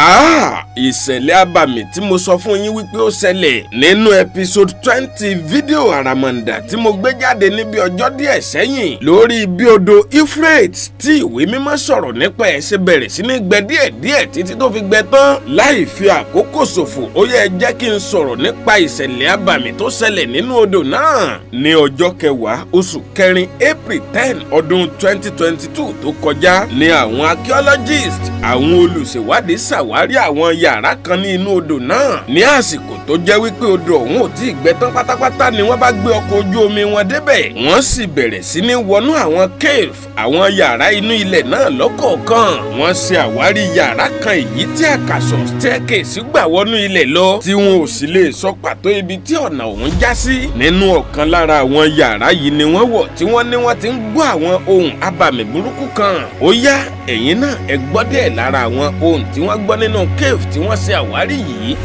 Ah, ìṣẹ̀lẹ̀ abàmì tí mo sọ fún yín wípé ó ṣẹlẹ̀ nínú episode twenty fídíò àràmàǹdà tí mo gbé jáde níbi ọjọ́ díẹ̀ sẹ́yìn lórí bí odò Euphrates tí ìwé mímọ́ sọ̀rọ̀ nípa ẹ̀ ṣe bẹ̀rẹ̀ sí ní gbẹ díẹ̀díẹ̀ títí tó fi gbẹ tán láì fi àkókò ṣòfò ó yẹ jẹ́ kí n sọ̀rọ̀ nípa ìṣẹ̀lẹ̀ abàmì tó ṣẹlẹ̀ nínú odò náà ní ọjọ́ kẹwàá oṣù kẹrin April ten ọdún twenty twenty two tó kọjá ní àwọn archaeologist àwọn olùṣèwádìí ṣàwárí àwọn yàrá kan ní inú odò náà ní àsìkò tó jẹ́ wípé odò ọ̀hún ò tí ì gbẹ tán pátápátá ni wọ́n bá gbé ọkọ̀ ojú omi wọn débẹ̀ wọ́n sì bẹ̀rẹ̀ sí ní wọnú àwọn cave àwọn yàrá inú ilẹ̀ náà lọ́kọ̀ọ̀kan wọ́n ṣe àwárí yàrá kan èyí tí àkàsọ̀ staircase gbà wọnú ilẹ̀ lọ tí wọn ò sì lè sọ pàtó ibi tí ọ̀nà ọ̀hún já sí nínú ọ̀kan lára àwọn yàrá yìí ni wọ́n wọ̀ tí wọ́n ní wọ́n ti ń gbọ́ àwọn ohun abàmì burúkú kan ó yá ẹ̀yin náà ẹ gbọ́ díẹ̀ lára àwọn ohun tí wọ́n gbọ́ nínú cave tí wọ́n ṣe àwárí yìí.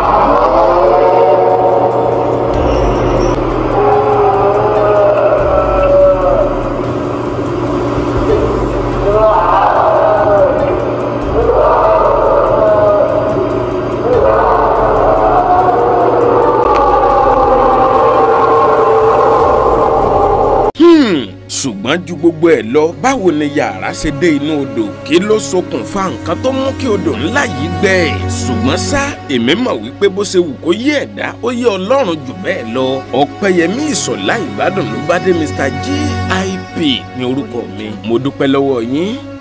ṣùgbọ́n ju gbogbo ẹ̀ lọ báwo ni yàrá ṣe dé inú odò kí ló ṣokùnfà nǹkan tó mú kí odò ńlá yìí gbẹ ṣùgbọ́n ṣá èmi mọ̀ wípé bó ṣe wù kó yé ẹ̀dá ó yé ọlọ́run jù bẹ́ẹ̀ lọ ọ̀pẹ̀yẹmí ìṣọ̀lá ìbàdàn ló bá dé Mr. GIP ní orúkọ mi mo dúpẹ́ lọ́wọ́ yín